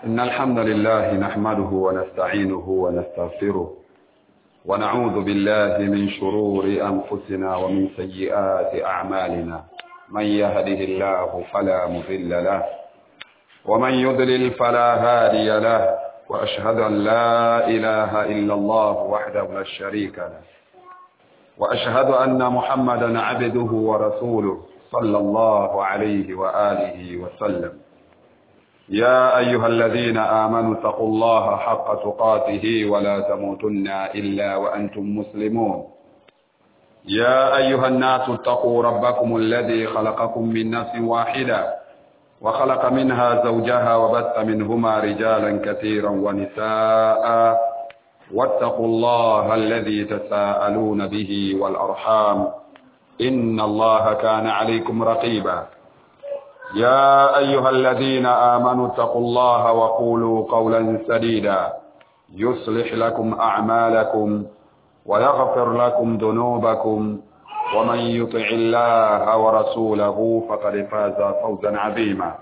إن الحمد لله نحمده ونستعينه ونستغفره ونعوذ بالله من شرور أنفسنا ومن سيئات أعمالنا من يهده الله فلا مضل له ومن يضلل فلا هادي له وأشهد أن لا إله إلا الله وحده لا شريك له وأشهد أن محمدا عبده ورسوله صلى الله عليه وآله وسلم يا أيها الذين آمنوا اتقوا الله حق تقاته ولا تموتن إلا وأنتم مسلمون يا أيها الناس اتقوا ربكم الذي خلقكم من نفس واحدة وخلق منها زوجها وبث منهما رجالا كثيرا ونساء واتقوا الله الذي تساءلون به والأرحام إن الله كان عليكم رقيبا يا أيها الذين آمنوا اتقوا الله وقولوا قولا سديدا يصلح لكم أعمالكم ويغفر لكم ذنوبكم ومن يطع الله ورسوله فقد فاز فوزا عظيما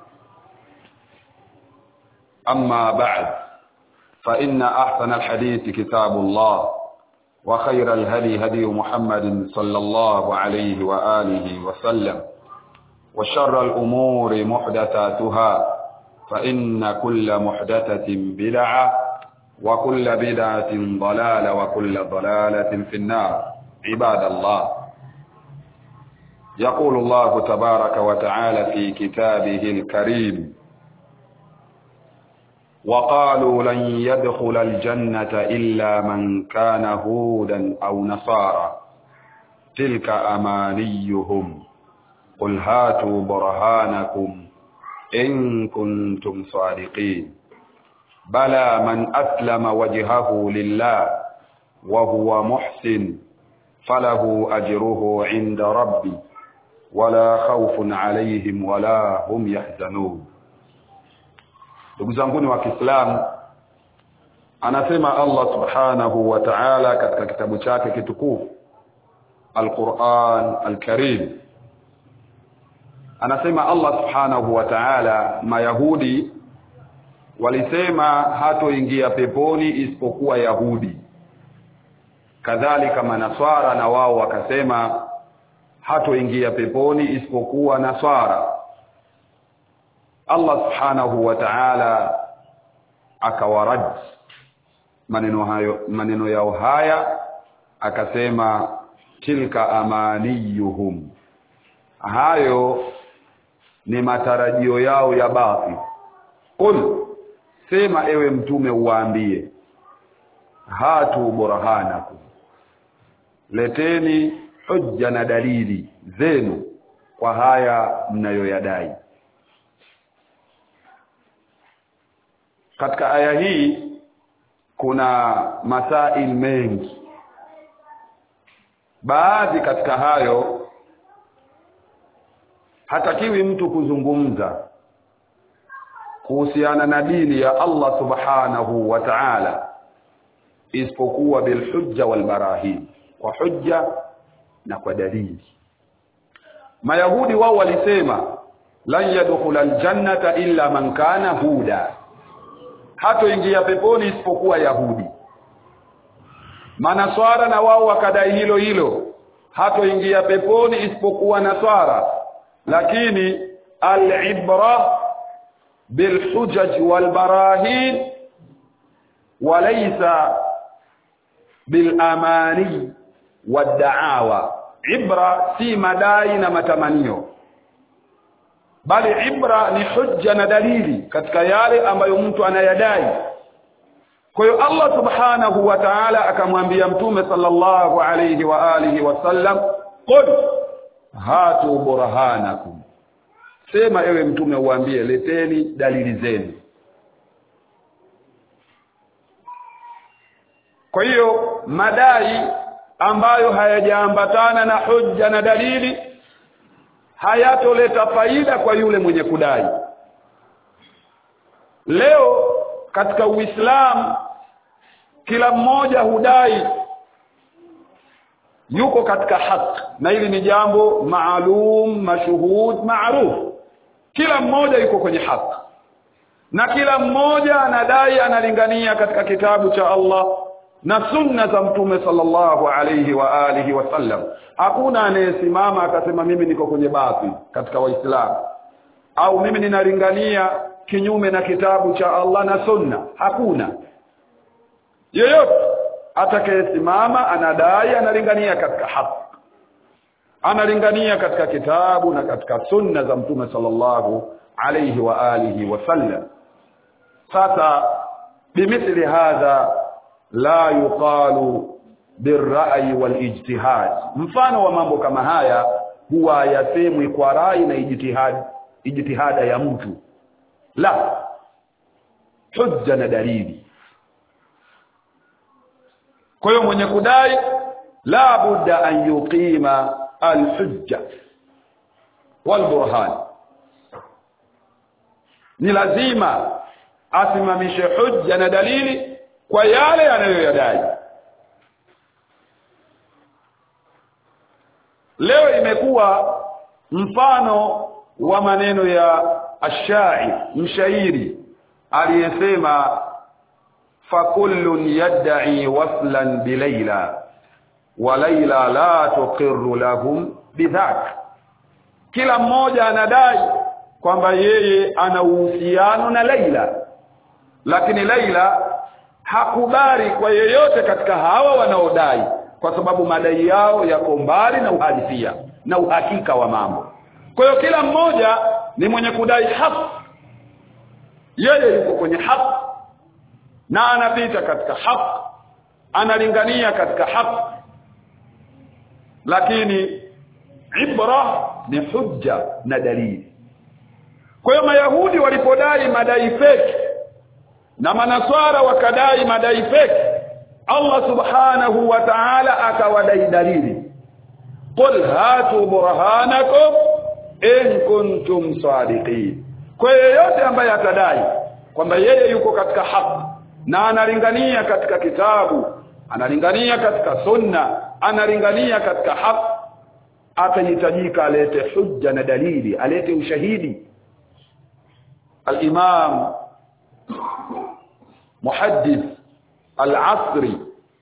أما بعد فإن أحسن الحديث كتاب الله وخير الهدي هدي محمد صلى الله عليه وآله وسلم وشر الأمور محدثاتها فإن كل محدثة بدعة وكل بدعة ضلالة وكل ضلالة في النار عباد الله يقول الله تبارك وتعالى في كتابه الكريم وقالوا لن يدخل الجنة إلا من كان هودا أو نصارى تلك أمانيهم قل هاتوا برهانكم إن كنتم صادقين بلى من أسلم وجهه لله وهو محسن فله أجره عند ربي ولا خوف عليهم ولا هم يحزنون ndugu zanguni wa Kiislamu anasema Allah subhanahu wa ta'ala katika kitabu chake kitukufu Al-Qur'an Al-Karim anasema Allah subhanahu wa ta'ala mayahudi walisema hatoingia peponi isipokuwa yahudi kadhalika manaswara na wao wakasema hatoingia peponi isipokuwa naswara Allah subhanahu wa ta'ala akawarad maneno hayo maneno yao haya akasema tilka amaniyuhum hayo ni matarajio yao ya bathi qul sema ewe mtume uwaambie hatu burhanakum leteni hujja na dalili zenu kwa haya mnayoyadai katika aya hii kuna masail mengi baadhi katika hayo hatakiwi mtu kuzungumza kuhusiana na dini ya Allah subhanahu wa ta'ala isipokuwa bilhujja walbarahin kwa hujja na kwa dalili mayahudi wao walisema lan yadkhula aljannata illa man kana huda hatoingia peponi isipokuwa yahudi manaswara na wao wakadai hilo hilo hatoingia peponi isipokuwa naswara lakini al-ibra bilhujaj walbarahin walaysa bilamani waddaawa ibra si madai na matamanio bali ibra ni hujja na dalili katika yale ambayo mtu anayadai kwa hiyo Allah subhanahu wa ta'ala akamwambia mtume sallallahu alayhi wa alihi wasallam qul hatu burhanakum sema ewe mtume uambie leteni dalili zenu kwa hiyo madai ambayo hayajaambatana na hujja na dalili hayatoleta faida kwa yule mwenye kudai leo katika Uislamu kila mmoja hudai yuko katika haki na hili ni jambo maalum mashuhud maaruf kila mmoja yuko kwenye haki na kila mmoja anadai analingania katika kitabu cha Allah na sunna za mtume sallallahu alayhi wa alihi wasallam hakuna anayesimama akasema mimi niko kwenye bathi katika waislamu au mimi ninalingania kinyume na kitabu cha Allah na sunna hakuna yeyote atakayesimama anadai analingania katika haki analingania katika kitabu na katika sunna za mtume sallallahu alayhi wa alihi wasallam sasa bimithli hadha la yuqalu birra'i walijtihad mfano wa mambo kama haya huwa yasemwi kwa rai na ijtihad ijtihada ya mtu la hujja na dalili kwa hiyo mwenye kudai la budda an yuqima alhujja walburhan ni lazima asimamishe hujja na dalili kwa yale anayoyadai leo imekuwa mfano wa maneno ya ashai mshairi aliyesema fakullun yad'i waslan bilaila wa laila la tuqirru lahum bidhak kila mmoja anadai kwamba yeye ana uhusiano na Laila lakini Laila hakubali kwa yeyote katika hawa wanaodai kwa sababu madai yao yako mbali na uhalisia na uhakika wa mambo kwa hiyo kila mmoja ni mwenye kudai haki yeye yuko kwenye haki na anapita katika haki analingania katika haki lakini ibra ni hujja na dalili kwa hiyo mayahudi walipodai madai feki na manaswara wakadai madai feki Allah subhanahu wa ta'ala akawadai dalili qul hatu burhanakum in kuntum sadiqin kwa yeyote ambaye atadai kwamba yeye yuko katika haki na analingania katika kitabu analingania katika sunna analingania katika haki atahitajika alete hujja na dalili alete ushahidi الإمام محدث العصري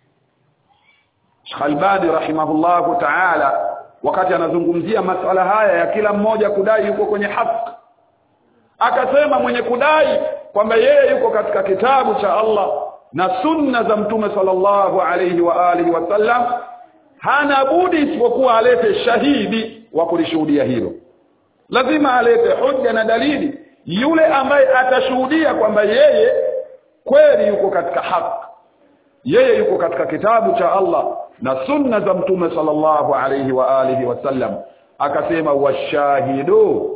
Albani rahimahullahu ta'ala wakati anazungumzia masala haya ya kila mmoja kudai yuko kwenye haki akasema mwenye kudai kwamba yeye yuko katika kitabu cha Allah na sunna za mtume sallallahu alayhi wa alihi wasallam hana budi isipokuwa alete shahidi wa kulishuhudia hilo lazima alete hoja na dalili yule ambaye atashuhudia kwamba yeye kweli yuko katika haki yeye yuko katika kitabu cha Allah na sunna za mtume sallallahu alayhi wa alihi wasallam akasema washahidu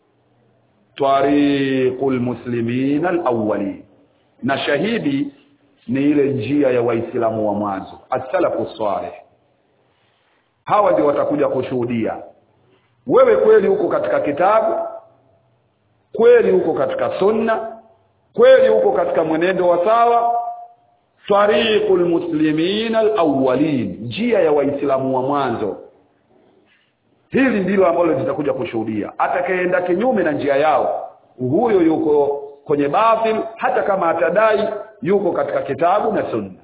tariqul muslimin alawwali na shahidi ni ile njia ya waislamu wa mwanzo as-salafu salih hawa ndio watakuja kushuhudia wewe kweli uko katika kitabu kweli uko katika sunna kweli uko katika mwenendo wa sawa tariqul muslimin alawwalin njia ya waislamu wa mwanzo hili ndilo ambalo litakuja kushuhudia atakayeenda kinyume na njia yao huyo yuko kwenye batil hata kama atadai yuko katika kitabu na sunna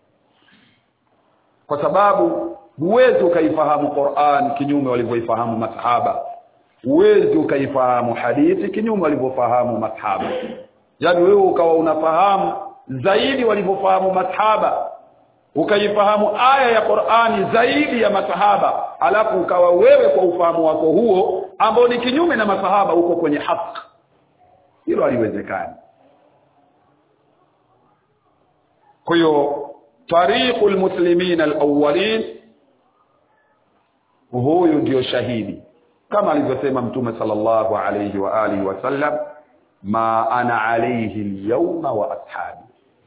kwa sababu huwezi ukaifahamu Qur'an kinyume walivyoifahamu masahaba huwezi ukaifahamu hadithi kinyume walivyofahamu masahaba yaani wewe ukawa unafahamu zaidi walivyofahamu masahaba ukaifahamu aya ya Qur'ani zaidi ya masahaba alafu ukawa wewe kwa ufahamu wako huo ambao ni kinyume na masahaba uko kwenye haki hilo haliwezekani kwa hiyo tariqul muslimin alawwalin huyu ndio shahidi kama alivyosema mtume sallallahu alayhi wa alihi wasallam ma ana alayhi alyawma wa ashabi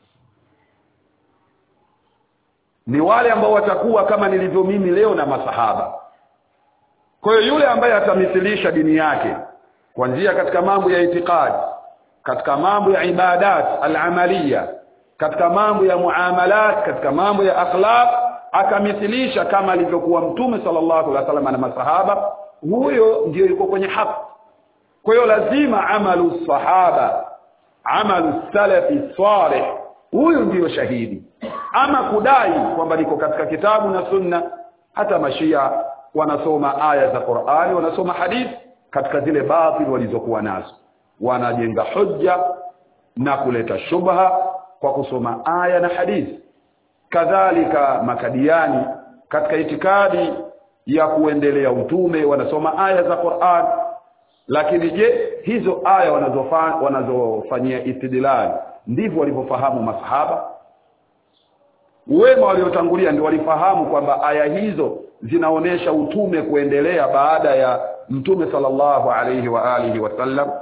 ni wale ambao watakuwa kama nilivyo mimi leo na masahaba kwa hiyo yule ambaye atamithilisha dini yake kuanzia katika mambo ya itikadi katika mambo ya ibadat al-amaliya katika mambo ya muamalat katika mambo ya akhlaq akamithilisha kama alivyokuwa mtume sallallahu alaihi wasallam na masahaba huyo ndio yuko kwenye haki kwa hiyo lazima amalu sahaba amalu salafi salih huyu ndiyo shahidi ama kudai kwamba niko katika kitabu na sunna hata mashia wanasoma aya za Qur'ani wanasoma hadithi katika zile batil walizokuwa nazo wanajenga hujja na kuleta shubha kwa kusoma aya na hadithi kadhalika makadiani katika itikadi ya kuendelea utume wanasoma aya za Qur'an lakini je hizo aya wanazofanya wanazofanyia istidlal ndivyo walivyofahamu masahaba wema waliotangulia ndio walifahamu kwamba aya hizo zinaonesha utume kuendelea baada ya mtume sallallahu alayhi wa alihi wasallam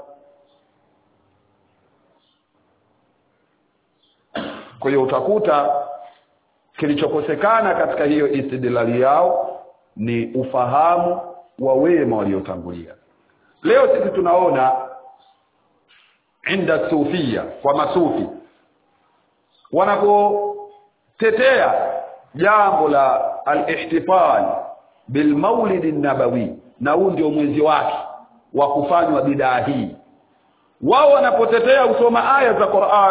kwa hiyo utakuta kilichokosekana katika hiyo istidlali yao ni ufahamu wa wema waliotangulia leo sisi tunaona inda sufia kwa masufi wanapotetea jambo la al-ihtifal bil maulid nabawi na huu ndio mwezi wake wa kufanywa bidaa hii wao wanapotetea usoma aya za Qur'an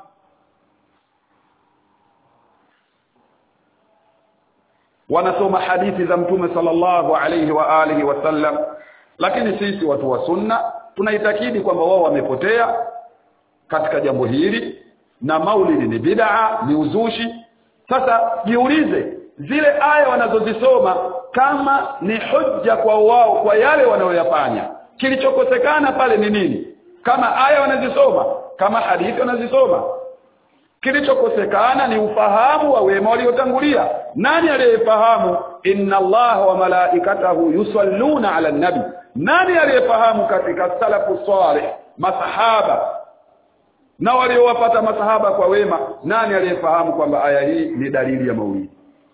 wanasoma hadithi za mtume sallallahu alayhi wa alihi wasallam lakini sisi watu wa sunna tunaitakidi kwamba wao wamepotea katika jambo hili na maulidi ni bid'a ni uzushi sasa jiulize zile aya wanazozisoma kama ni hujja kwa wao kwa yale wanayoyafanya kilichokosekana pale ni nini kama aya wanazisoma kama hadithi wanazisoma kilichokosekana ni ufahamu wa wema waliotangulia nani aliyefahamu inna allaha wa malaikatahu yusalluna ala nabi nani aliyefahamu katika salafu salih masahaba na waliowapata masahaba kwa wema nani aliyefahamu kwamba aya hii ni dalili ya maulidi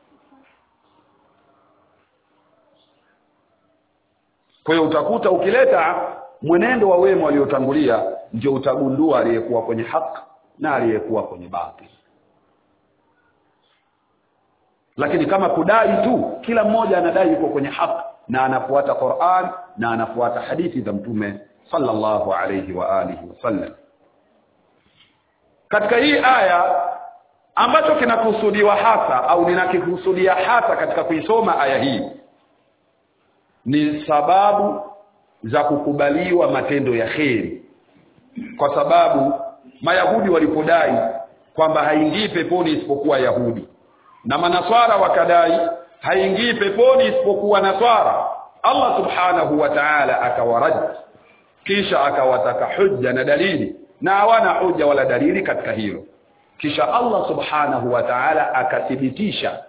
kwa hiyo utakuta ukileta mwenendo wa wema waliotangulia ndio utagundua aliyekuwa kwenye haki na aliyekuwa kwenye batili lakini kama kudai tu kila mmoja anadai yuko kwenye haki na anafuata Qur'an na anafuata hadithi za mtume sallallahu alayhi wa alihi wasallam katika hii aya ambacho kinakusudiwa hasa au ninakikusudia hasa katika kuisoma aya hii ni sababu za kukubaliwa matendo ya kheri kwa sababu mayahudi walipodai kwamba haingii peponi isipokuwa yahudi na manaswara wakadai haingii peponi isipokuwa naswara Allah subhanahu wa ta'ala akawarad kisha akawataka hujja na dalili na hawana hujja wala dalili katika hilo kisha Allah subhanahu wa ta'ala akathibitisha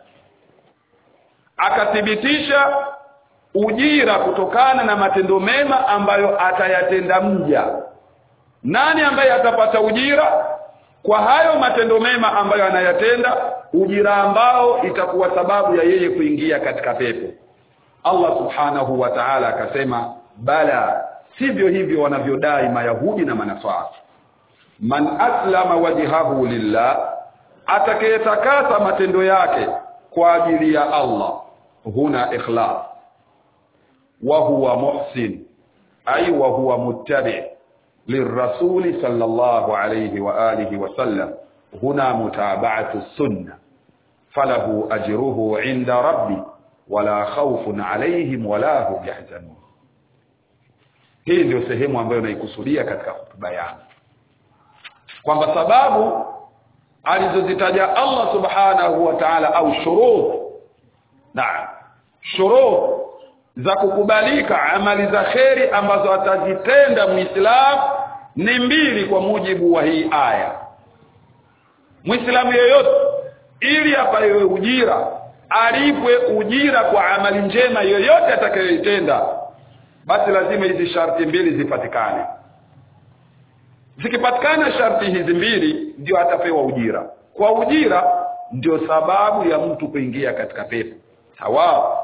akathibitisha ujira kutokana na matendo mema ambayo atayatenda mja nani ambaye atapata ujira kwa hayo matendo mema ambayo anayatenda ujira ambao itakuwa sababu ya yeye kuingia katika pepo Allah subhanahu wa ta'ala akasema bala sivyo hivyo wanavyodai mayahudi na manaswara man aslama wajhahu lillah atakayetakasa matendo yake kwa ajili ya Allah huna ikhlas wa huwa muhsin ay wa huwa muttabi' للرسول صلى الله عليه وآله وسلم هنا متابعة السنة فله أجره عند ربي ولا خوف عليهم ولا هم يحزنون hii ndio sehemu ambayo naikusudia katika hotuba yangu kwamba sababu alizozitaja Allah subhanahu wa ta'ala au shurut na shurut za kukubalika amali za kheri ambazo atazitenda muislamu ni mbili kwa mujibu wa hii aya muislamu yeyote ili apawe ujira alipwe ujira kwa amali njema yoyote atakayoitenda basi lazima hizi sharti mbili zipatikane zikipatikana sharti hizi mbili ndio atapewa ujira kwa ujira ndio sababu ya mtu kuingia katika pepo sawa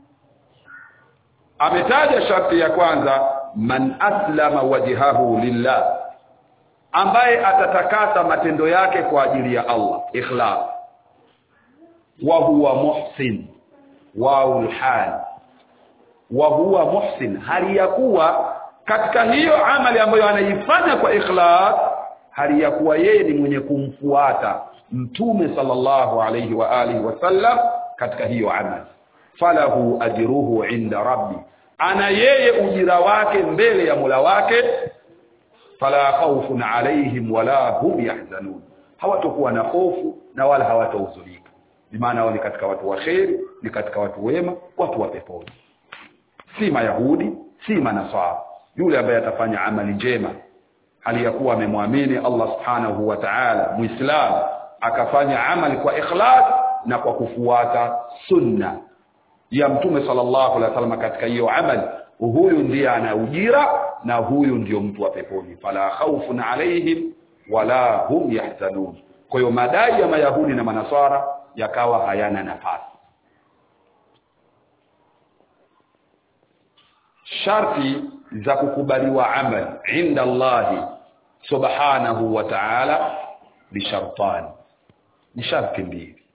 ametaja sharti ya kwanza man aslama wajhahu lillah ambaye atatakasa matendo yake kwa ajili ya Allah ikhlas wa huwa muhsin waul hal wa huwa muhsin hali ya kuwa katika hiyo amali ambayo anaifanya kwa ikhlas hali ya kuwa yeye ni mwenye kumfuata mtume sallallahu alayhi wa alihi wasallam katika hiyo amali falahu ajruhu inda rabbi ana yeye ujira wake mbele ya Mola wake fala khawfun alaihim wala hum yahzanun hawatakuwa na hofu na wala hawatahuzunika bimaana wao ni katika watu wa kheri ni katika watu wema watu wa peponi si mayahudi si manasara yule ambaye atafanya amali njema hali ya kuwa amemwamini Allah subhanahu wa ta'ala muislam akafanya amali kwa ikhlas na kwa kufuata sunna ya mtume sallallahu alaihi wasallam katika hiyo amali huyu ndiye ana ujira na huyu ndio mtu wa peponi fala khawfun alaihim wala hum yahzanun kwa hiyo madai ya mayahudi na manasara yakawa hayana nafasi sharti za kukubaliwa amali inda Allahi subhanahu wa ta'ala ni shartani ni sharti mbili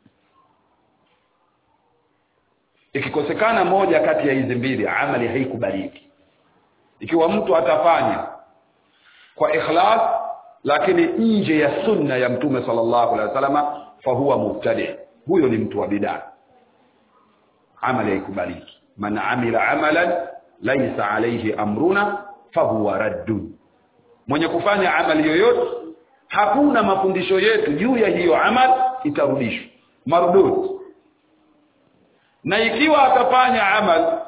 ikikosekana moja kati ya hizi mbili amali haikubaliki ikiwa mtu atafanya kwa ikhlas lakini nje ya sunna ya mtume sallallahu alaihi wasallam fahuwa mubtadi huyo ni mtu wa bid'a amali haikubaliki man amila amalan laysa alayhi amruna fahuwa raddun mwenye kufanya amali yoyote hakuna mafundisho yetu juu ya hiyo amal itarudishwa mardud na ikiwa atafanya amal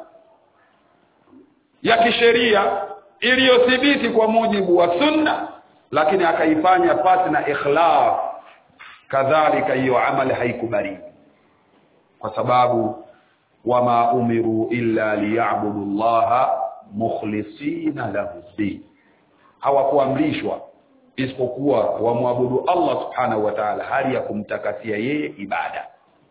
ya kisheria iliyothibiti kwa mujibu wa sunna lakini akaifanya pasi na ikhlas kadhalika hiyo amali haikubali kwa sababu wama umiru illa liya'budu llaha mukhlisina lahu din hawakuamrishwa isipokuwa wamwabudu Allah subhanahu wa ta'ala hali ya kumtakasia yeye ibada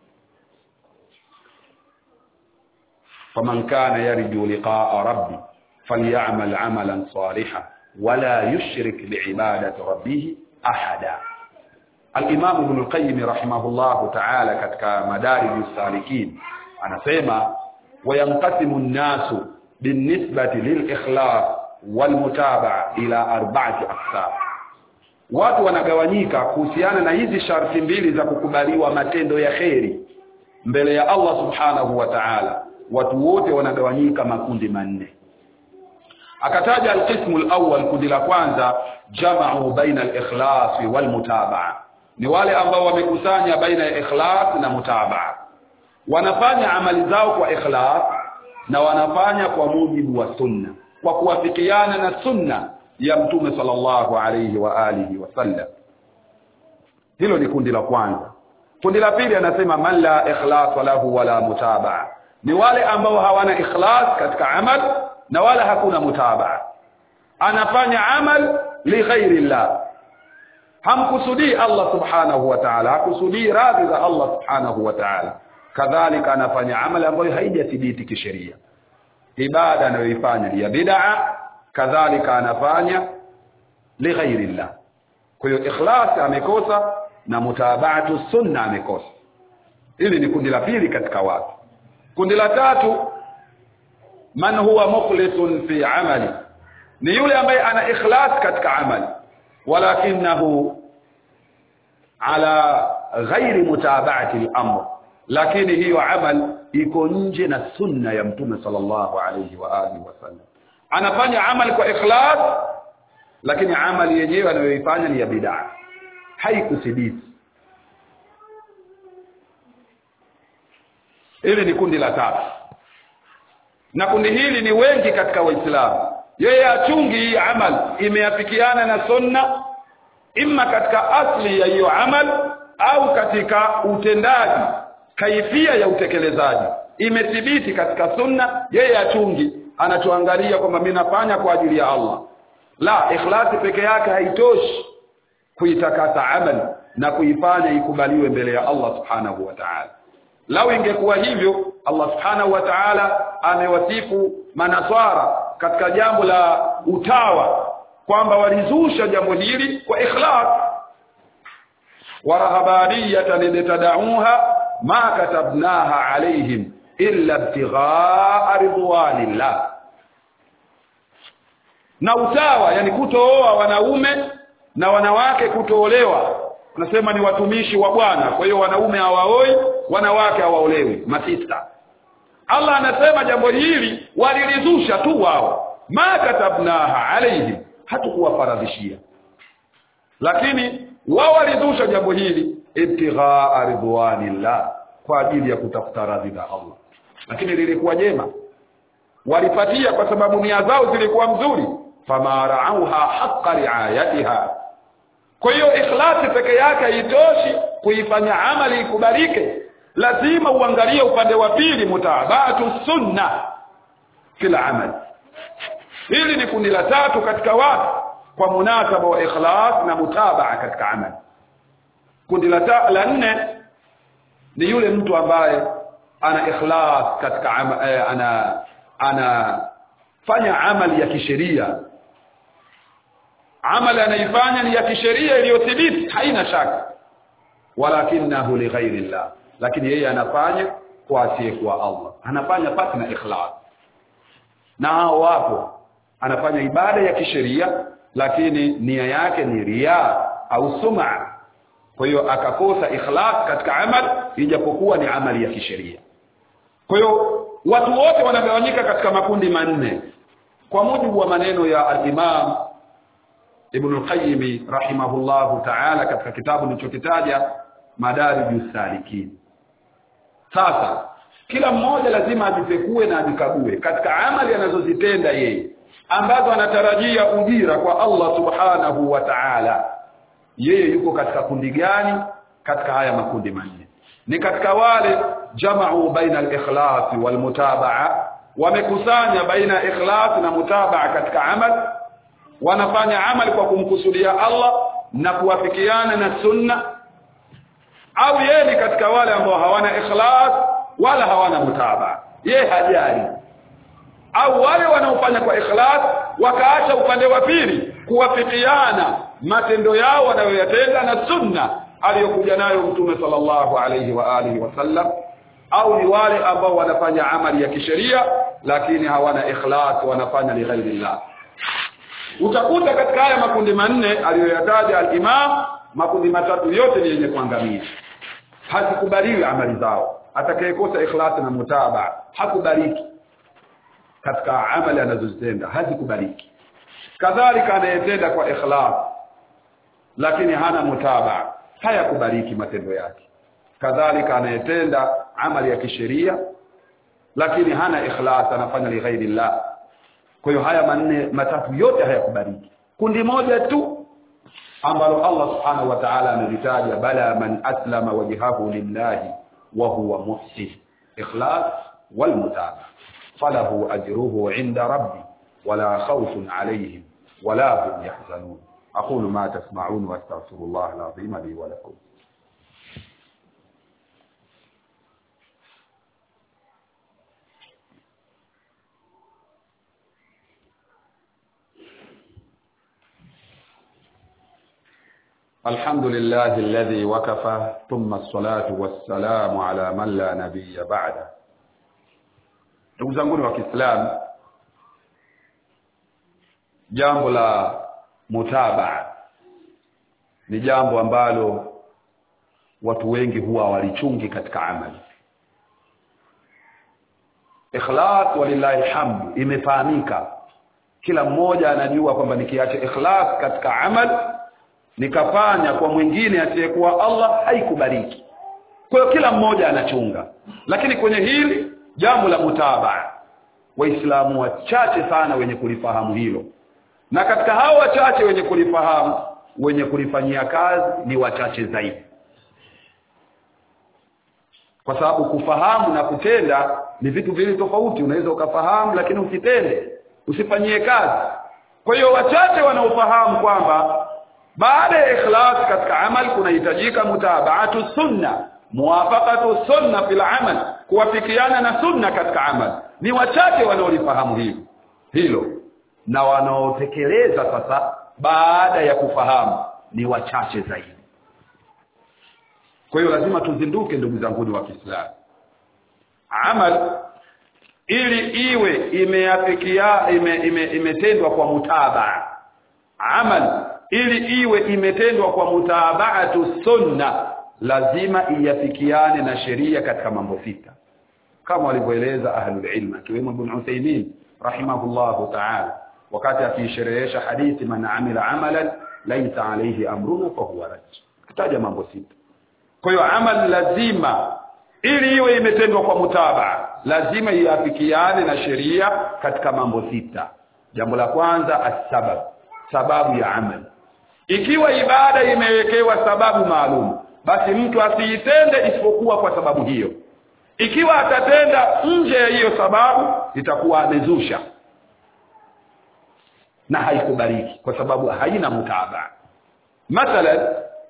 faman kana yarju liqa'a rabbi falyamal 'amalan salihan wala yushrik bi'ibadati rabbih ahada al-imam ibn al-qayyim rahimahullah ta'ala katika madarij as-salikin anasema wayanqasimu an-nasu binisbati lil-ikhlas wal-mutaba'a ila arba'ati aqsam watu wanagawanyika kuhusiana na hizi sharti mbili za kukubaliwa matendo ya kheri mbele ya Allah subhanahu wa ta'ala watu wote wanagawanyika makundi manne akataja alqismu alawwal kundi la kwanza jama'u baina alikhlas walmutabaa ni wale ambao wamekusanya baina ya ikhlas na mutabaa wanafanya amali zao kwa ikhlas na wanafanya kwa mujibu wa sunna kwa kuwafikiana na sunna ya mtume sallallahu alayhi wa alihi wasallam hilo ni kundi la kwanza kundi la pili anasema man la ikhlas lahu wala mutabaa ni wale ambao hawana ikhlas katika amal na wala hakuna mutabaa anafanya amal li ghairi llah hamkusudii Allah subhanahu wa ta'ala hakusudii radhi za Allah subhanahu wa ta'ala kadhalika anafanya amali ambayo haijathibiti kisheria ibada anayoifanya ni ya bid'a kadhalika anafanya li ghairi llah kwa hiyo ikhlas amekosa na mutabaatu sunna amekosa hili ni kundi la pili katika watu kundi la tatu man huwa mukhlisun fi amali ni yule ambaye ana ikhlas katika amali walakinahu ala ghairi mutabaati al-amr lakini hiyo amal iko nje na sunna ya mtume sallallahu alayhi wa alihi wasallam anafanya amali kwa ikhlas lakini amali yenyewe anayoifanya ni ya bid'a haikuthibiti hili ni kundi la tatu na kundi hili ni wengi katika waislamu yeye achungi hii amal imeafikiana na sunna imma katika asli ya hiyo amal au katika utendaji kaifia ya utekelezaji imethibiti katika sunna yeye achungi anachoangalia kwamba mimi nafanya kwa ajili ya Allah la ikhlasi peke yake haitoshi kuitakasa amali na kuifanya ikubaliwe mbele ya Allah subhanahu wa ta'ala lau ingekuwa hivyo Allah subhanahu wa ta'ala amewasifu manaswara katika jambo la utawa kwamba walizusha jambo hili kwa ikhlas warahabaniyatan litadauha ma katabnaha alaihim illa ibtighaa ridwanillah na utawa yani kutooa wanaume na wanawake kutoolewa unasema ni watumishi wa bwana kwa hiyo wanaume hawaoi wanawake hawaolewi masista Allah anasema jambo hili walilizusha tu wao ma katabnaha alaihim hatukuwafaradhishia lakini wao walizusha jambo hili ibtighaa ridwanillah kwa ajili ya kutafuta radhi za Allah lakini lilikuwa jema walipatia kwa sababu nia zao zilikuwa mzuri fama raauha haqqa riayatiha kwa hiyo ikhlasi peke yake haitoshi kuifanya amali ikubalike lazima uangalie upande wa pili mutabatu sunna kila amali hili ni kundi la tatu katika watu kwa munasaba wa ikhlas na mutabaa katika amali kundi la ta, la nne ni yule mtu ambaye ana ikhlas katika ama, eh, ana anafanya amali ya kisheria amali anaifanya ni ya kisheria iliyothibiti haina shaka walakinahu lighairi llah lakini yeye anafanya kwa asiyekuwa Allah anafanya pasi na ikhlas na hao wapo anafanya ibada ya kisheria lakini nia yake ni ria au suma kwa hiyo akakosa ikhlas katika amal ijapokuwa ni amali ya kisheria kwa hiyo watu wote wanagawanyika katika makundi manne kwa mujibu wa maneno ya al-Imam Ibn al-Qayyim rahimahullahu ta'ala katika kitabu nilichokitaja Madarijus Salikin sasa kila mmoja lazima ajipekue na ajikague katika amali anazozitenda yeye ambazo anatarajia ujira kwa Allah subhanahu wa ta'ala yeye yuko katika kundi gani katika haya makundi manne ni katika wale jama'u baina al-ikhlas wal mutabaa wamekusanya baina ikhlas na mutabaa katika amal wanafanya amali kwa kumkusudia Allah na kuwafikiana na sunna au yeye ni katika wale ambao hawana ikhlas wala hawana mutabaa yeye hajali au wale wanaofanya kwa ikhlas wakaacha upande wa pili kuwafikiana matendo yao wanayoyatenda na sunna aliyokuja nayo mtume sallallahu alayhi wa alihi wasallam au ni wale ambao wanafanya amali ya kisheria lakini hawana ikhlas wanafanya li ghairillah utakuta katika haya makundi manne aliyoyataja al-Imam makundi matatu yote ni yenye kuangamia hazikubaliwi amali zao atakayekosa ikhlas na mutaba hakubaliki katika amali anazozitenda hazikubaliki kadhalika anayetenda kwa ikhlas lakini hana mutaba hayakubaliki matendo yake kadhalika anayetenda amali ya kisheria lakini hana ikhlas anafanya li ghairillah kwa hiyo haya manne matatu yote hayakubaliki kundi moja tu ambalo Allah subhanahu wa ta'ala amelitaja bala man aslama wajhahu lillahi wa huwa muhsin ikhlas wal mutaba falahu ajruhu 'inda rabbi wala khawfun 'alayhim wala hum yahzanun aqulu ma tasma'un wa astaghfirullah al-'azim li wa lakum الحمد لله الذي وكفى ثم الصلاة والسلام على من لا نبي بعده ndugu zangu wa Kiislamu jambo la mutabaa ni jambo ambalo watu wengi huwa walichungi katika amali ikhlas walillahi hamd imefahamika kila mmoja anajua kwamba nikiacha ikhlas katika amali nikafanya kwa mwingine asiyekuwa Allah haikubaliki kwa hiyo kila mmoja anachunga lakini kwenye hili jambo la mutabaa waislamu wachache sana wenye kulifahamu hilo na katika hao wachache wenye kulifahamu wenye kulifanyia kazi ni wachache zaidi kwa sababu kufahamu na kutenda ni vitu viwili tofauti unaweza ukafahamu lakini usitende usifanyie kazi kwa hiyo wachache wanaofahamu kwamba baada ya ikhlas katika amal kunahitajika mutabaatu sunna muwafaqatu sunna fil amal kuwafikiana na sunna katika amal ni wachache wanaolifahamu hilo hilo na wanaotekeleza sasa baada ya kufahamu ni wachache zaidi kwa hiyo lazima tuzinduke ndugu zangu wa Kiislamu amal ili iwe imeafikia ime, ime, imetendwa kwa mutabaa amal ili iwe imetendwa kwa mutabaatu sunna lazima iyafikiane na sheria katika mambo sita kama walivyoeleza ahlul ilm akiwemo ibn Uthaymeen rahimahullahu ta'ala wakati akiisherehesha hadithi man amila amalan laysa alayhi amruna fa huwa rad kitaja mambo sita kwa hiyo amal lazima ili iwe imetendwa kwa mutabaa lazima iafikiane na sheria katika mambo sita jambo la kwanza asbab sababu ya amal ikiwa ibada imewekewa sababu maalum basi mtu asiitende isipokuwa kwa sababu hiyo ikiwa atatenda nje ya hiyo sababu itakuwa amezusha na haikubaliki kwa sababu haina mutaba mathalan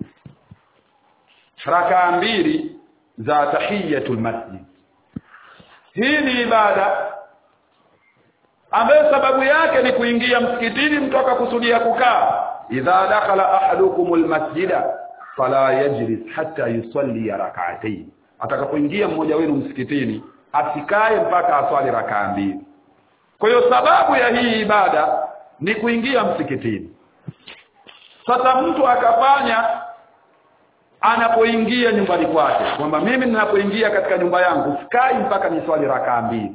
rakaa mbili za tahiyatul masjid hii ni ibada ambayo sababu yake ni kuingia msikitini mtu akakusudia kukaa idha dakhala ahadukumul masjida fala yajlis hatta yusalli rak'atayn atakapoingia mmoja wenu msikitini asikae mpaka aswali rakaa mbili kwa hiyo sababu ya hii ibada ni kuingia msikitini sasa mtu akafanya anapoingia nyumbani kwake kwamba mimi ninapoingia katika nyumba yangu sikai mpaka niswali rakaa mbili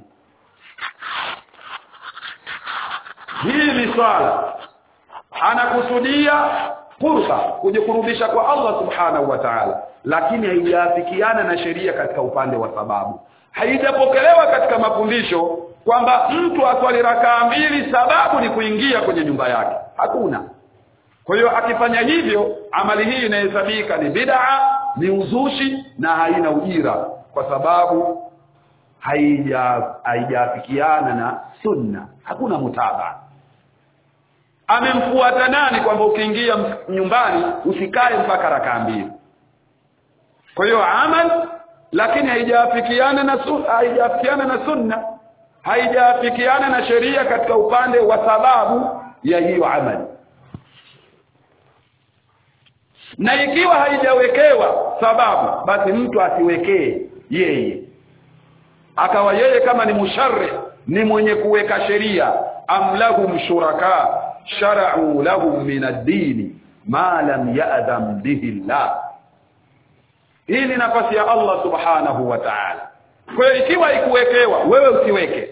hii ni swala anakusudia fursa kujikurubisha kwa Allah subhanahu wa ta'ala lakini haijafikiana na sheria katika upande wa sababu haijapokelewa katika mafundisho kwamba mtu aswali rakaa mbili sababu ni kuingia kwenye nyumba yake hakuna kwa hiyo akifanya hivyo amali hii inahesabika ni bid'a ni uzushi na haina ujira kwa sababu haija haijafikiana na sunna hakuna mutaba amemfuata nani kwamba ukiingia nyumbani usikae mpaka rakaa mbili kwa hiyo amal lakini haijafikiana na sunna haijafikiana na sunna haijafikiana na sheria katika upande wa sababu ya hiyo amali na ikiwa haijawekewa sababu basi mtu asiwekee yeye akawa yeye kama ni musharri ni mwenye kuweka sheria am lahum shuraka shara'u lahum min ad-din ma lam ya'dham bihi Allah hii ni nafasi ya Allah subhanahu wa ta'ala kwa hiyo ikiwa ikuwekewa wewe usiweke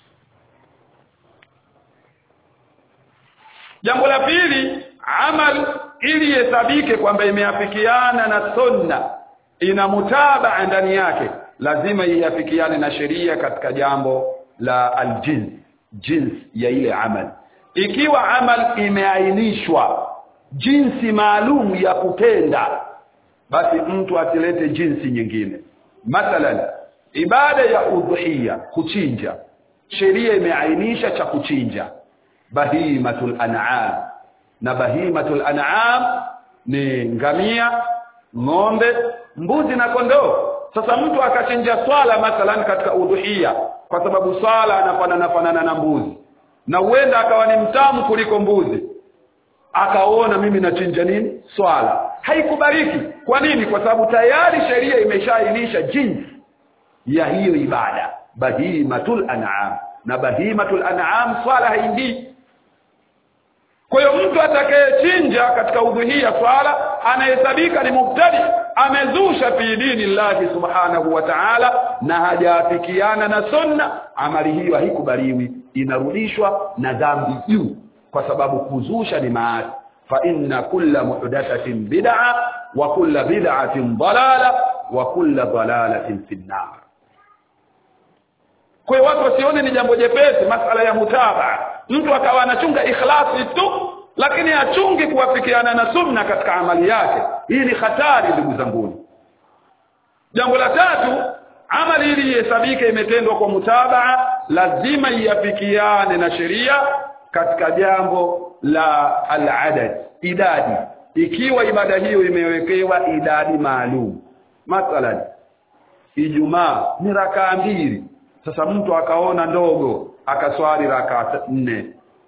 jambo la pili amal ili ihesabike kwamba imeafikiana na sunna ina mutabaa ndani yake lazima iafikiane na sheria katika jambo la aljins jins ya ile amal ikiwa amal imeainishwa jinsi maalum ya kutenda basi mtu asilete jinsi nyingine mathalan ibada ya udhuhiya kuchinja sheria imeainisha cha kuchinja bahimatul an'am na bahimatul an'am ni ngamia ng'ombe mbuzi na kondoo sasa mtu akachinja swala mathalan katika udhuhiya kwa sababu swala anafanana fanana na mbuzi na huenda akawa ni mtamu kuliko mbuzi akaona mimi nachinja nini swala haikubariki kwa nini kwa sababu tayari sheria imeshaainisha jinsi ya hiyo ibada bahimatul an'am na bahimatul an'am swala haingii kwa hiyo mtu atakayechinja katika udhuhia swala anahesabika ni mubtadi amezusha fi dini llahi subhanahu wa ta'ala na hajaafikiana na sunna amali hiyo haikubaliwi inarudishwa na dhambi juu kwa sababu kuzusha ni maasi fa inna kulla muhdathatin bid'a wa kulla bid'atin dalala wa kulla dalalatin fi nar kwa hiyo watu wasione ni jambo jepesi masala ya mutaba mtu akawa anachunga ikhlasi tu lakini achungi kuwafikiana na sunna katika amali yake hii ni hatari ndugu zanguni jambo la tatu amali ili ihesabike imetendwa kwa mutabaa lazima iafikiane na sheria katika jambo la al-adad idadi ikiwa ibada hiyo imewekewa idadi maalum mathalan ijumaa ni rakaa mbili sasa mtu akaona ndogo akaswali rakaa nne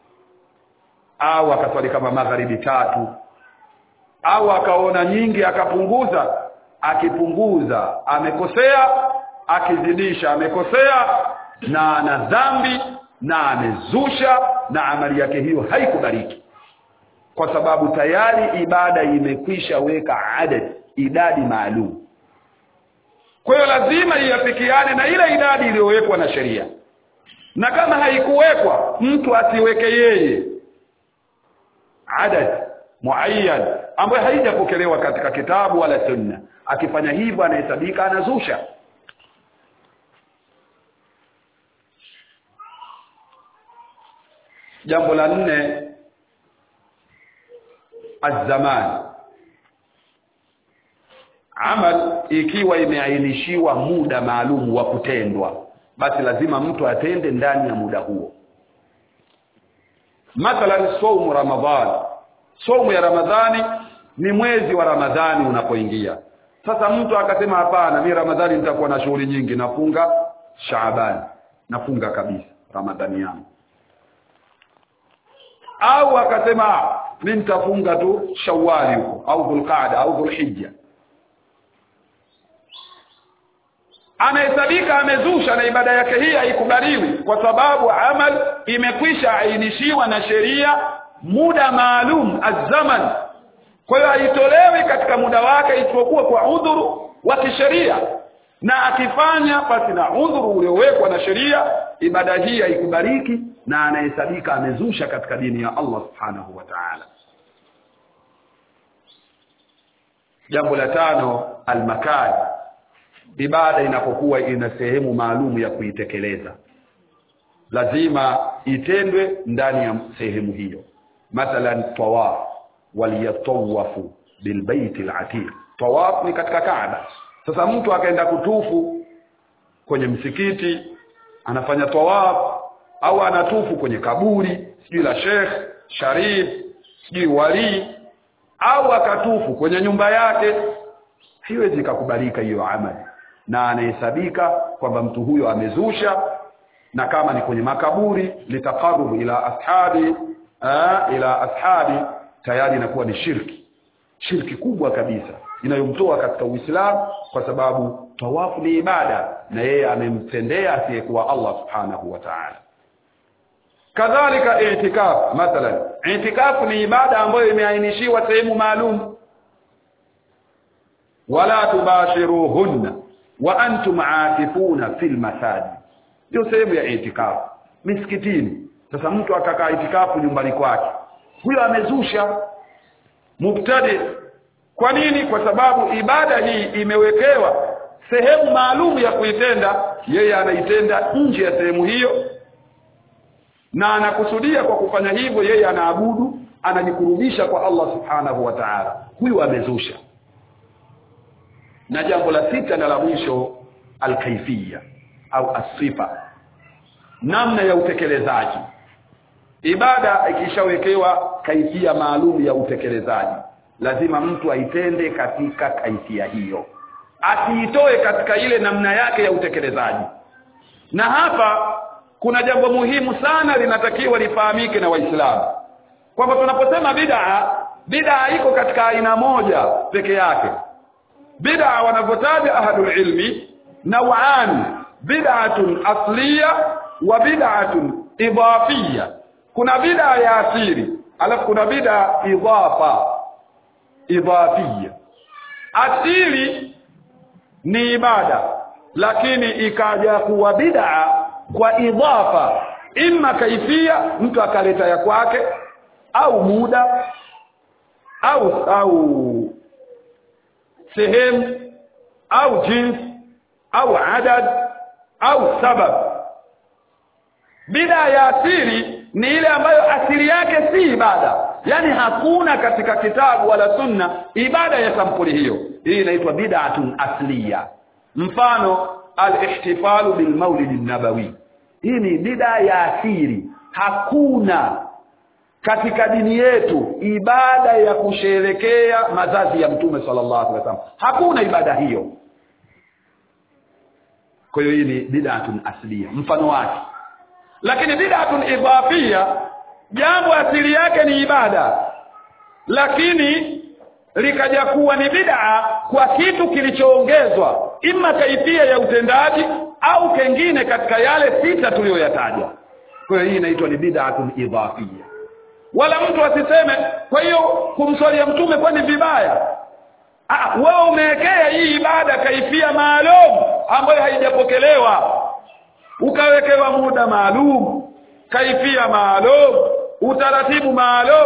au akaswali kama magharibi tatu au akaona nyingi akapunguza akipunguza amekosea akizidisha amekosea na ana dhambi na amezusha na amali yake hiyo haikubaliki kwa sababu tayari ibada imekwisha weka adad idadi maalum kwa hiyo lazima iafikiane na ile idadi iliyowekwa na sheria na kama haikuwekwa mtu asiweke yeye adad muayyan ambayo haijapokelewa katika kitabu wala sunna akifanya hivyo anahesabika anazusha jambo la nne azaman amal ikiwa imeainishiwa muda maalum wa kutendwa basi lazima mtu atende ndani ya muda huo mathalan saumu ramadhan saumu ya ramadhani ni mwezi wa ramadhani unapoingia sasa mtu akasema hapana mi ramadhani nitakuwa na shughuli nyingi nafunga shaabani nafunga kabisa ramadhani yangu au akasema mi nitafunga tu shawali huko au dhulqaada au dhulhijja amehesabika amezusha na ibada yake hii haikubaliwi kwa sababu amal imekwisha ainishiwa na sheria muda maalum azaman kwa hiyo haitolewi katika muda wake isipokuwa kwa udhuru wa kisheria na akifanya basi na udhuru uliowekwa na sheria ibada hii haikubaliki na anahesabika amezusha katika dini ya Allah subhanahu wa ta'ala jambo la tano almakani ibada inapokuwa ina sehemu maalum ya kuitekeleza lazima itendwe ndani ya sehemu hiyo mathalan tawaf waliyatawafu bilbaiti alatiq tawaf ni katika Kaaba sasa mtu akaenda kutufu kwenye msikiti anafanya tawaf au anatufu kwenye kaburi sijui la Sheikh Sharif sijui wali au akatufu kwenye nyumba yake haiwezi kukubalika hiyo amali na anahesabika kwamba mtu huyo amezusha na kama ni kwenye makaburi litaqarrub ila ashabi aa, ila ashabi tayari inakuwa ni shirki shirki kubwa kabisa inayomtoa katika Uislamu kwa sababu tawafu ni ibada na yeye amemtendea asiyekuwa Allah subhanahu wa ta'ala kadhalika i'tikaf mathalan i'tikaf ni ibada ambayo imeainishiwa sehemu maalum wala tubashiruhunna wa antum aakifuna fil masajid ndio sehemu ya i'tikaf misikitini sasa mtu akakaa itikafu nyumbani kwake huyo amezusha mubtadi kwa nini kwa sababu ibada hii imewekewa sehemu maalum ya kuitenda yeye anaitenda nje ya sehemu hiyo na anakusudia kwa kufanya hivyo yeye anaabudu anajikurubisha kwa Allah subhanahu wa ta'ala huyu amezusha na jambo la sita na la mwisho alkaifia au asifa namna ya utekelezaji ibada ikishawekewa kaifia maalum ya utekelezaji lazima mtu aitende katika kaifia hiyo asiitoe katika ile namna yake ya utekelezaji na hapa kuna jambo muhimu sana linatakiwa lifahamike na waislamu kwamba tunaposema bid'a bid'a iko katika aina moja peke yake bid'a wanavyotaja ahlul ilmi naw'an bid'atun asliya wa bid'atun idafiyya kuna bid'a ya asili alafu kuna bid'a idafa idafiyya asili ni ibada lakini ikaja kuwa bid'a kwa idafa imma kaifia mtu akaleta ya kwake au muda au au sehemu au jinsi au adad au sabab bida ya asili ni ile ambayo asili yake si ibada yani hakuna katika kitabu wala sunna ibada ya sampuli hiyo hii inaitwa bid'atun asliya mfano al-ihtifalu bil maulid nabawi hii ni bid'a ya asili hakuna katika dini yetu ibada ya kusherekea mazazi ya mtume sallallahu alaihi wasallam hakuna ibada hiyo kwa hiyo hii ni bid'atun asliya mfano wake lakini bid'atun idafia jambo asili yake ni ibada lakini likaja kuwa ni bid'a kwa kitu kilichoongezwa ima kaifia ya utendaji au kengine katika yale sita tuliyoyataja kwa hiyo hii inaitwa ni bid'atun idafia wala mtu asiseme kwa hiyo kumswalia mtume kwani vibaya ah wewe umewekea hii ibada kaifia maalum ambayo haijapokelewa ukawekewa muda maalum kaifia maalum utaratibu maalum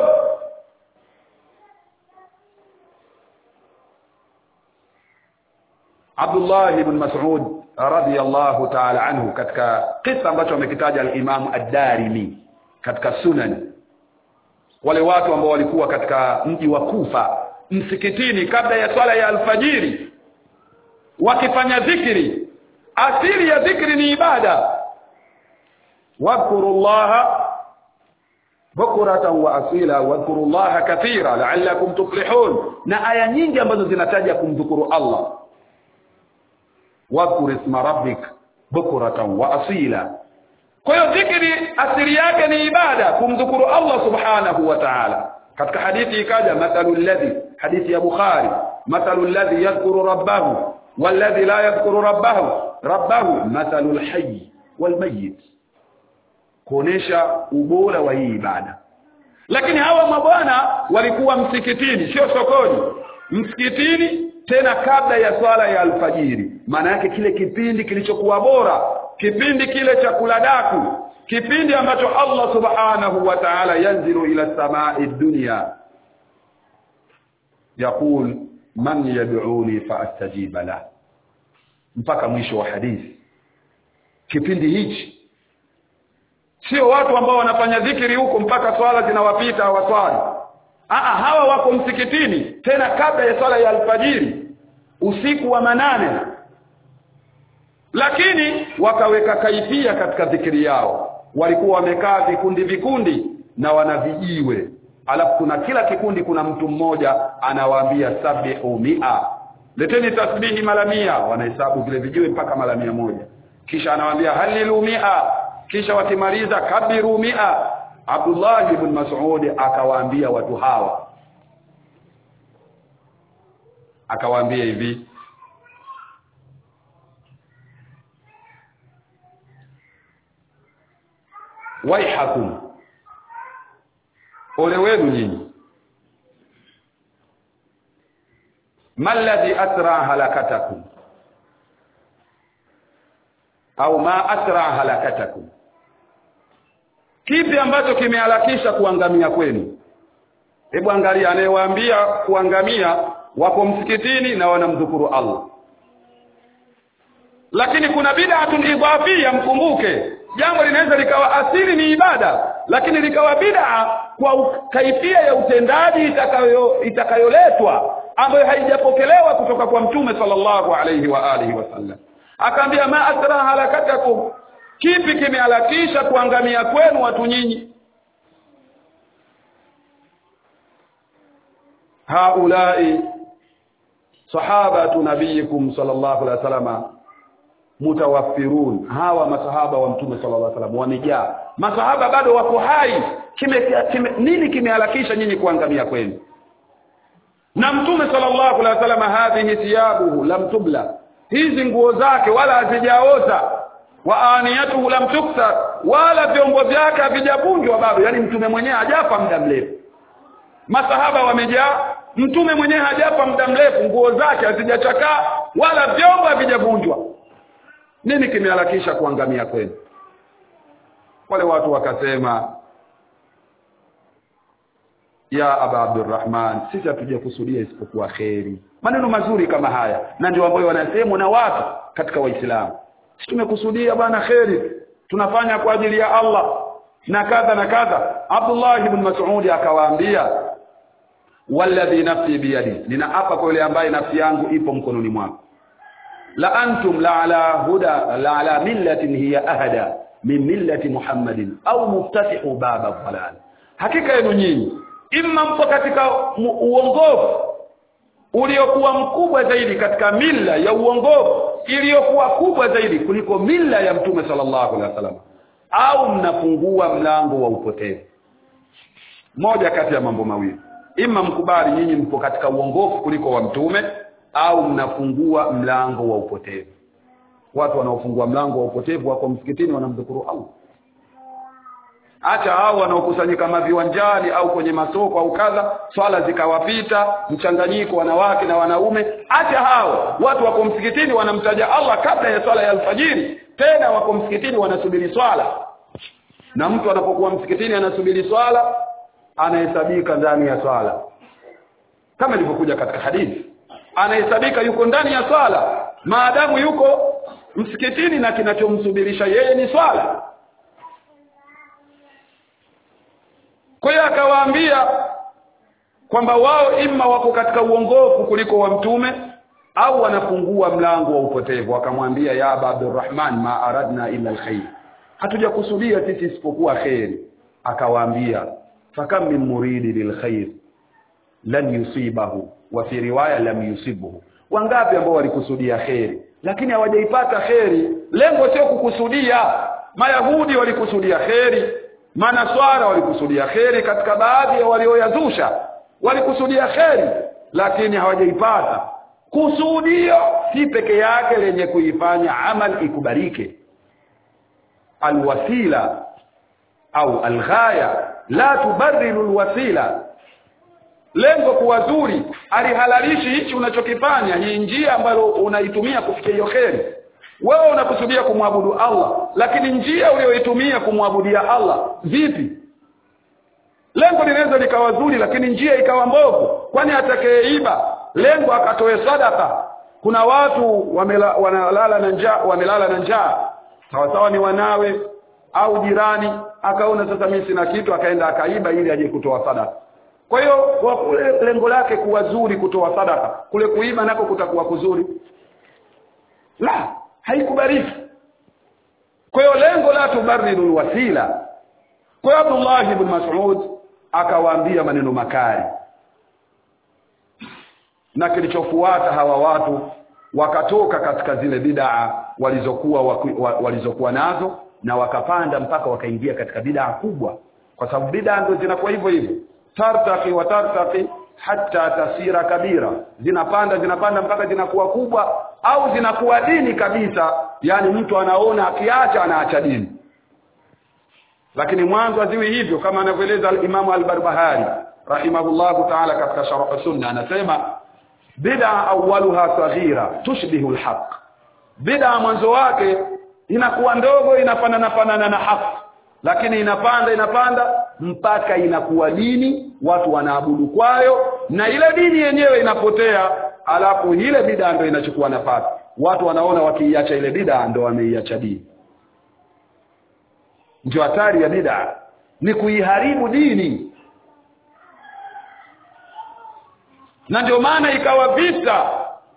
Abdullah ibn Mas'ud radiyallahu ta'ala anhu katika kisa ambacho amekitaja al-Imam ad-Darimi katika Sunan wale watu ambao walikuwa katika mji wa Kufa msikitini kabla ya swala ya alfajiri wakifanya dhikri asili ya dhikri ni ibada wadhkurullaha bukratan wa asila wadhkurullaha kathira la'allakum tuflihun na aya nyingi ambazo zinataja kumdhukuru Allah wadhkur isma rabbik bukratan wa asila kwa hiyo dhikri asili yake ni ibada kumdhukuru Allah subhanahu wa ta'ala katika hadithi ikaja mathalu alladhi hadithi ya Bukhari mathalu alladhi yadhkuru rabbahu walladhi la yadhkuru rabbahu rabbahu mathalu alhayy walmayyit kuonesha ubora wa hii ibada lakini hawa mabwana walikuwa msikitini sio sokoni msikitini tena kabla ya swala ya alfajiri maana yake kile kipindi kilichokuwa bora kipindi kile cha kuladaku kipindi ambacho Allah subhanahu wa ta'ala yanzilu ila samai dunya yaqul man yad'uni faastajiba la mpaka mwisho wa hadithi kipindi hichi sio watu ambao wanafanya dhikiri huko mpaka swala zinawapita hawaswali Aa, hawa wako msikitini tena kabla ya swala ya alfajiri usiku wa manane lakini wakaweka kaifia katika dhikiri yao walikuwa wamekaa vikundi vikundi na wanavijiwe alafu kuna kila kikundi kuna mtu mmoja anawaambia sabihu mia leteni tasbihi mara mia wanahesabu vile vijiwe mpaka mara mia moja kisha anawaambia halilu mia kisha wakimaliza kabiru mia Abdullah ibn Mas'ud akawaambia watu hawa akawaambia hivi waihakum ole wenu nyinyi malladhi asra halakatakum au ma asra halakatakum kipi ambacho kimeharakisha kuangamia kwenu hebu angalia anayewaambia kuangamia wako msikitini na wanamdhukuru Allah lakini kuna bid'atun idhafia mkumbuke jambo linaweza likawa asili ni ibada lakini likawa bid'a kwa kaifia ya utendaji itakayo itakayoletwa ambayo haijapokelewa kutoka kwa mtume sallallahu alayhi wa alihi wasallam akaambia ma asra halakatakum kipi kimehalakisha kuangamia kwenu watu nyinyi haulai sahabatu nabiyikum sallallahu alaihi wasallam mutawaffirun hawa masahaba wa mtume sallallahu alaihi wasallam wamejaa masahaba bado wako hai kime, kime, nini kimehalakisha nyinyi kuangamia kwenu na mtume sallallahu alaihi wasallam hadhihi thiyabuhu lam tubla hizi nguo zake wala hazijaota wa aniyatuhu lam tuksar wala vyombo vyake havijavunjwa bado yani mtume mwenyewe hajafa muda mrefu masahaba wamejaa mtume mwenyewe hajafa muda mrefu nguo zake hazijachakaa wala vyombo havijavunjwa nini kimeharakisha kuangamia kwenu wale watu wakasema ya aba abdurrahman sisi hatujakusudia isipokuwa kheri maneno mazuri kama haya na ndio ambayo wanasemwa na watu katika waislamu sisi tumekusudia bwana kheri tunafanya kwa ajili ya Allah na kadha na kadha Abdullah ibn Mas'ud akawaambia walladhi nafsi biyadi ninaapa kwa yule ambaye nafsi yangu ipo mkononi mwako la antum la ala huda la ala millatin hiya ahada min millati Muhammadin au muftatihu baba dhalal hakika yenu nyinyi imma mpo katika uongofu uliokuwa mkubwa zaidi katika mila ya uongofu iliyokuwa kubwa zaidi kuliko mila ya mtume sallallahu alaihi wasallam au mnafungua mlango wa upotevu moja kati ya mambo mawili ima mkubali nyinyi mpo katika uongofu kuliko wa mtume au mnafungua mlango wa upotevu watu wanaofungua mlango wa upotevu wako msikitini wanamdhukuru Allah acha hao wanaokusanyika maviwanjani au kwenye masoko au kadha swala zikawapita mchanganyiko wanawake na wanaume acha hao watu wako msikitini wanamtaja Allah kabla ya swala ya alfajiri tena wako msikitini wanasubiri swala na mtu anapokuwa msikitini anasubiri swala anahesabika ndani ya swala kama ilivyokuja katika hadithi anahesabika yuko ndani ya swala maadamu yuko msikitini na kinachomsubirisha yeye ni swala kwa hiyo akawaambia kwamba wao imma wako katika uongofu kuliko wa mtume au wanafungua mlango wa upotevu akamwambia ya aba abdurrahman ma aradna illa alkhair hatujakusudia sisi isipokuwa kheri akawaambia fakam min muridi lilkhair lan yusibahu wa fi riwaya lam yusibuhu wangapi ambao walikusudia kheri lakini hawajaipata kheri lengo sio kukusudia mayahudi walikusudia kheri manaswara walikusudia kheri katika baadhi ya walioyazusha walikusudia kheri lakini hawajaipata kusudio si peke yake lenye kuifanya amal ikubalike alwasila au alghaya la tubarriru alwasila lengo kuwa zuri alihalalishi hichi unachokifanya hii njia ambayo unaitumia kufikia hiyo kheri wewe unakusudia kumwabudu Allah lakini njia uliyoitumia kumwabudia Allah vipi lengo linaweza likawa zuri lakini njia ikawa mbovu kwani atakayeiba lengo akatoe sadaka kuna watu wamela, wanalala na njaa wamelala na njaa sawa sawa ni wanawe au jirani akaona sasa mimi sina kitu akaenda akaiba ili aje kutoa sadaka kwa hiyo kwa kule lengo lake kuwa zuri kutoa sadaka kule kuiba nako kutakuwa kuzuri la haikubariki kwa hiyo lengo la tubariru wasila kwa hiyo Abdullah ibn Mas'ud akawaambia maneno makali na kilichofuata hawa watu wakatoka katika zile bid'a walizokuwa walizokuwa nazo na wakapanda mpaka wakaingia katika bid'a kubwa kwa sababu bid'a ndio zinakuwa hivyo hivyo tartaqi wa tartaqi hatta tasira kabira zinapanda zinapanda mpaka zinakuwa kubwa au zinakuwa dini kabisa yani mtu anaona akiacha anaacha dini lakini mwanzo haziwi hivyo kama anavyoeleza al-Imam al-Barbahari rahimahullahu ta'ala katika sharh sunna anasema bid'a awwaluha saghira tushbihu al-haq bid'a mwanzo wake inakuwa ndogo inafanana fanana na haki lakini inapanda inapanda mpaka inakuwa dini watu wanaabudu kwayo na ile dini yenyewe inapotea alafu ile bid'a ndio inachukua nafasi watu wanaona wakiiacha ile bid'a ndio wameiacha dini ndio hatari ya bid'a ni kuiharibu dini na ndio maana ikawa vita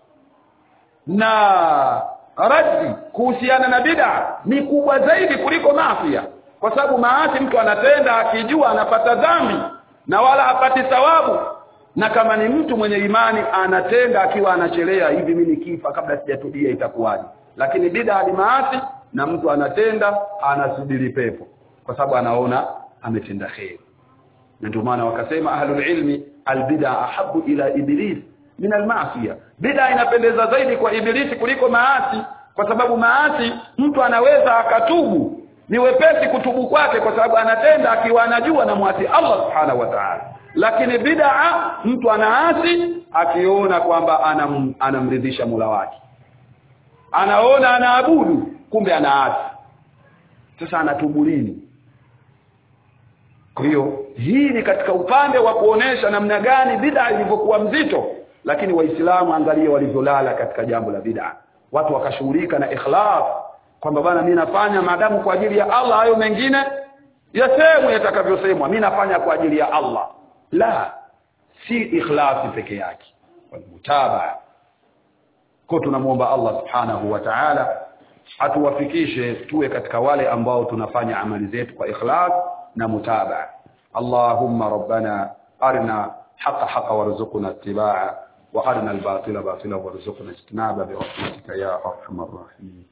na raddi kuhusiana na bid'a ni kubwa zaidi kuliko mafia kwa sababu maasi mtu anatenda akijua anapata dhambi na wala hapati thawabu na kama ni mtu mwenye imani anatenda akiwa anachelea hivi mimi nikifa kabla sijatubia itakuwaje lakini bid'a ni maasi na mtu anatenda anasubiri pepo kwa sababu anaona ametenda kheri na ndio maana wakasema ahlul ilmi albid'a ahabu ila iblis min almaasiya bid'a inapendeza zaidi kwa ibilisi kuliko maasi kwa sababu maasi mtu anaweza akatubu ni wepesi kutubu kwake kwa sababu anatenda akiwa anajua na mwasi Allah subhanahu wa ta'ala lakini bid'a mtu anaasi akiona kwamba anam, anamridhisha Mola wake anaona anaabudu kumbe anaasi sasa anatubu lini kwa hiyo hii ni katika upande wa kuonesha namna gani bid'a ilivyokuwa mzito lakini waislamu angalia walivyolala katika jambo la bid'a watu wakashughulika na ikhlas kwamba bana mimi nafanya maadamu kwa ajili ya Allah hayo mengine yasemwe yatakavyosemwa mimi nafanya kwa ajili ya Allah la si ikhlasi peke yake mutaba kwa tunamuomba Allah subhanahu wa ta'ala atuwafikishe tuwe katika wale ambao tunafanya amali zetu kwa ikhlas na mutaba Allahumma rabbana arina haqa haqa warzuqna ittiba'a wa arina al-batila batila warzuqna ijtinaba bi rahmatika ya arhamar rahimin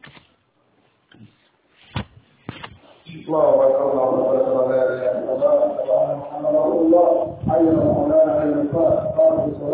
الله اكبر الله اكبر لا اله الا الله محمد رسول الله حي على الصلاه حي على الصلاه